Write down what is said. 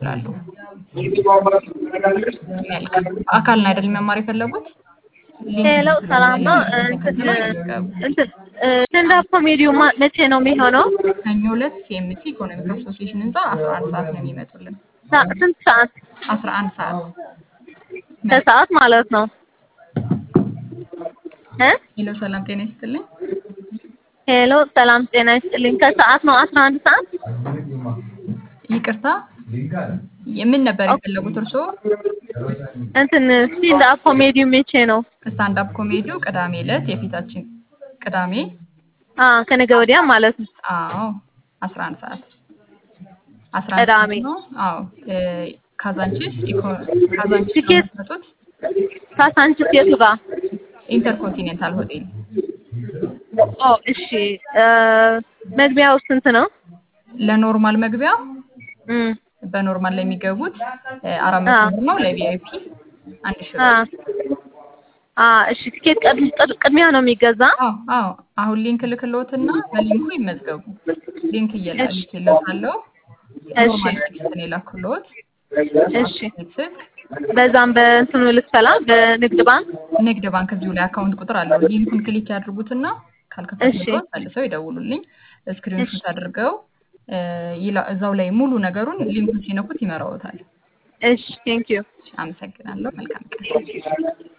ይችላሉ። መልካም። በአካል ነው አይደል መማር የፈለጉት? ሊንክ ሄሎ ሰላም ነው። ሊንክ እንትን ተከትለው ይመዝገቡ። እንትን ስታንዳፕ ኮሜዲው ማ- መቼ ነው የሚሆነው? ሰኞ ዕለት ሲኤምሲ ኢኮኖሚክ አሶሲዬሽን ህንፃ 11 ሰዓት ነው የሚመጡልን። ሳ- ስንት ሰዓት? 11 ሰዓት ከሰዓት ማለት ነው እ ሄሎ ሰላም ጤና ይስጥልኝ። ሄሎ ሰላም ጤና ይስጥልኝ። ከሰዓት ነው አስራ አንድ ሰዓት ይቅርታ የምን ነበር የፈለጉት እርስዎ? እንትን ስታንዳፕ ኮሜዲው መቼ ነው? ስታንዳፕ ኮሜዲው ቅዳሜ ዕለት የፊታችን ቅዳሜ አ ከነገ ወዲያ ማለት ነው። አዎ 11 ሰዓት 11 ቅዳሜ። ሰዓት ነው። አዎ እ፣ ካዛንቺስ ኢኮ ካዛንቺስ ነው ቲኬት? የምትመጡት? ካሳንቺስ የቱ ጋር? ኢንተርኮንቲኔንታል ሆቴል ኦ እሺ። እ፣ መግቢያው ስንት ነው? ለኖርማል መግቢያ እም በኖርማል ላይ የሚገቡት እ፣ አራት መቶ አዎ። ብር ነው። ለቪአይፒ አንድ ሺህ አ ብር። አ እሺ። ቲኬት ቀድ- ቀድ- ቅድሚያ ነው የሚገዛ? አዎ አዎ አሁን ሊንክ ልክልዎትና በሊንኩ ይመዝገቡ። ሊንክ እሺ። እየላክልዎታለሁ። እሺ ኖርማል ቴክስት ነው የላኩልዎት። እሺ። ስልክ በዛም በእንትኑ ልክፈላ በንግድ ባንክ ንግድ ባንክ እዚሁ ላይ አካውንት ቁጥር አለው። ሊንኩን ክሊክ ያድርጉትና ካልከፈትልዎት እሺ። መልሰው ይደውሉልኝ። እሺ። ስክሪንሾት አድርገው እ፣ ይላ- እዛው ላይ ሙሉ ነገሩን ሊንኩን ሲነኩት ይመራዎታል። እሺ ቴንክ ዩ አመሰግናለሁ። መልካም ቀን።